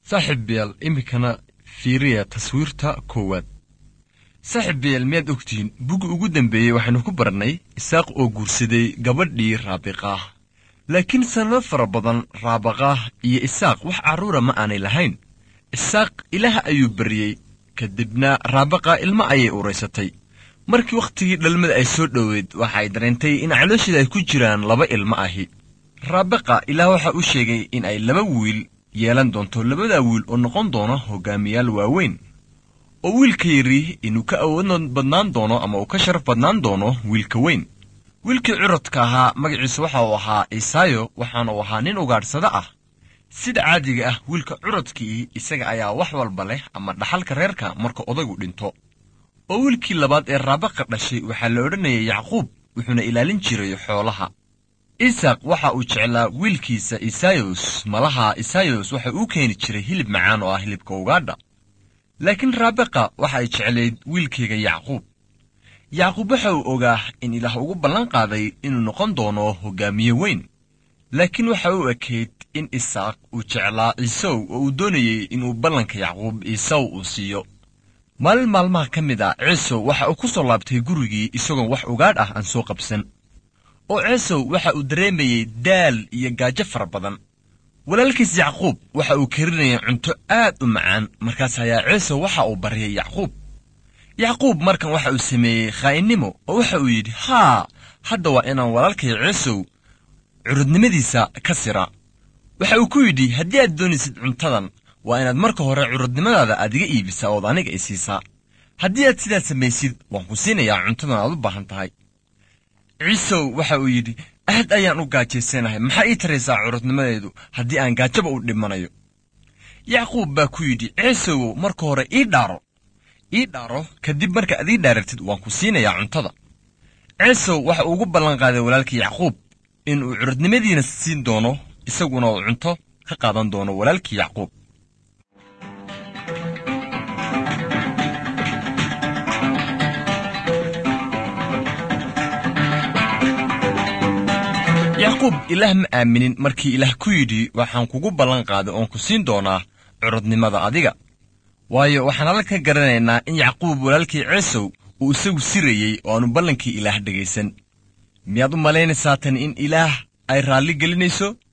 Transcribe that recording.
saaxiibayaal iminkana fiiriya taswiirta koowaad saaxiibayaal miyaad ogtihiin buggi ugu dambeeyey waxaynu ku barannay isaaq oo guursaday gabadhii raabiqaah laakiin sannado fara badan raabaqaah iyo isaaq wax carruura ma aanay lahayn isaaq ilaah ayuu baryey kadibna raabaqa ilmo ayay uraysatay markii wakhtigii dhalmada ay soo dhoweed waxa ay dareentay in caloosheeda ay ku jiraan laba ilmo ahi raabaqa ilaah waxa uu sheegay in ay laba wiil yeelan doonto labadaa wiil oo noqon doono hogaamiyaal waaweyn oo wiilka yari inuu ka awood badnaan doono ama uu ka sharaf badnaan doono wiilka weyn wiilkii curadka ahaa magaciisu waxa uu ahaa isaayo waxaana uu ahaa nin ugaadhsado ah sida caadiga ah wiilka curadkii isaga ayaa wax walba leh ama dhaxalka reerka marka odaygu dhinto oo wiilkii labaad ee raabaqa dhashay waxaa la odhanayay yacquub wuxuuna ilaalin jiray xoolaha isaaq waxa uu jeclaa wiilkiisa isayos malaha isayos waxa uu keeni jiray hilib macaan oo ah hilibka ugaadha laakiin raabaqa waxa ay jeclayd wiilkayga yacquub yacquub waxa uu ogaa in ilaah ugu ballan qaaday inuu noqon doono hogaamiye weyn laakiin waxa uu ekayd in isaaq uu jeclaa ciisow oo uu doonayey inuu ballanka yacquub ciisow uu siiyo maalin maalmaha ka mid a ciisow waxa uu ku soo laabtay gurigii isagoon wax ugaadh ah aan soo qabsan oo ciisow waxa uu dareemayey daal iyo gaajo fara badan walaalkiis yacquub waxa uu karinayay cunto aad u macaan markaas ayaa ciisow waxa uu baryay yacquub yacquub markan waxa uu sameeyey khaa'inimo oo waxa uu yidhi haa hadda waa inaan walaalkay ciisow curudnimadiisa ka sira waxa uu ku yidhi haddii aad doonaysid cuntadan waa inaad marka hore curudnimadaada aad iga iibisaa ood aniga i siisaa haddii aad sidaas samaysid waan ku siinayaa cuntadan aad u baahan tahay ciisow waxa uu yidhi aad ayaan u gaajaysanahay maxaa ii taraysaa curudnimadeedu haddii aan gaajaba u dhimanayo yacquub baa ku yidhi ciisowow marka hore ii dhaaro ii dhaaro kadib marka aad ii dhaaratid waan ku siinayaa cuntada ciisow waxa uu ugu ballanqaaday walaalkii yacquub in uu curudnimadiina siin doono isaguna uu cunto ka qaadan doono walaalkii yacquub yacquub ilaah ma aaminin markii ilaah ku yidhi waxaan kugu ballan qaaday oon ku siin doonaa curudnimada adiga waayo waxaan alla ka garanaynaa in yacquub walaalkii ciisow uu isagu sirayey oo aanu ballankii ilaah dhegaysan miyaad u malaynaysaa tan in ilaah ay raalli gelinayso